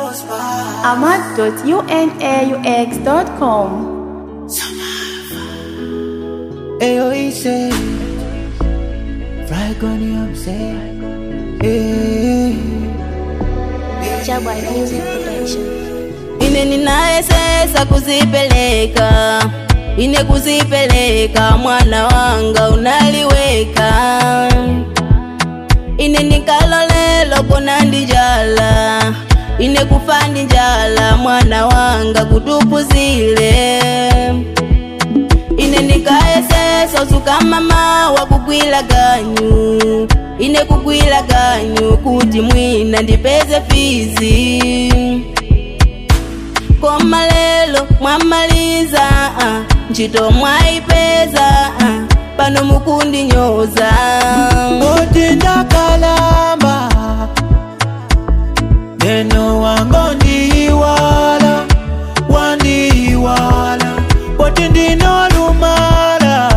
ahmad.unaux.com. Ayo ise Fry goni amse Eh Jabba Music Production. ine ninayesesa kuzipeleka ine kuzipeleka mwana wanga unaliweka ine nikalolelo kona ndijala ine kufa ndijala mwana wanga kutupuzile ine nikayesesa usuka mama wakugwila ganyu ine kugwila ganyu kuti mwina ndipeze fizi koma lelo mwamaliza ah, ntchito mwaipeza ah, pano mukundinyoza Oti ndakalamba Neno wango ndiwala Wandiwala Oti ndinolumala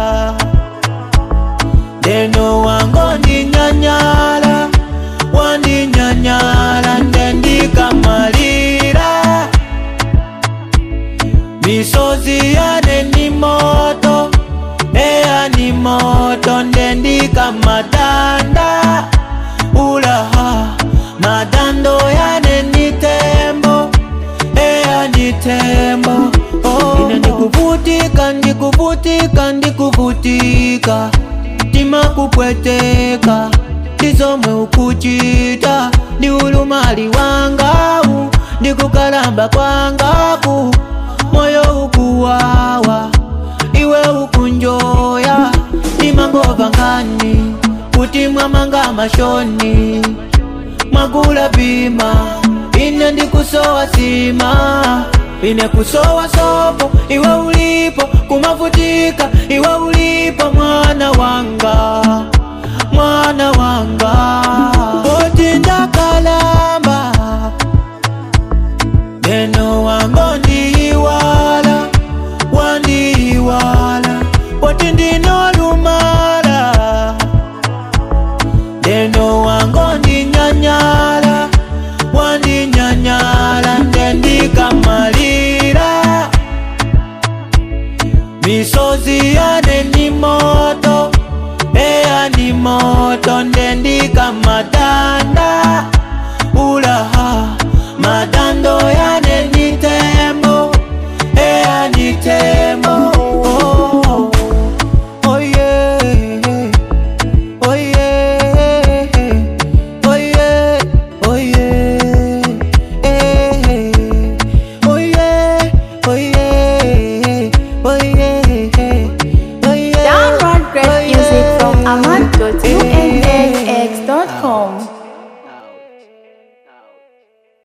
Neno wango ndinyanyala Wandinyanyala Ndendikamalira misozi yane ni moto eya ni moto ndendika madanda ulaha madando yane ni tembo eya ni tembo oh. ine ndikuvutika ndikuvutika ndikuvutika tima kupweteka ndizomwe ukuchita ndi ulumali wangawu ndikukalamba kwangaku moyo ukuwawa iwe ukunjoya imangova ngani kuti mwamanga mashoni mwagula bima ine ndikusowa sima ine kusowa sopo iwe ulipo kumavutika iwe ulipo mwana wanga mwana wanga Oti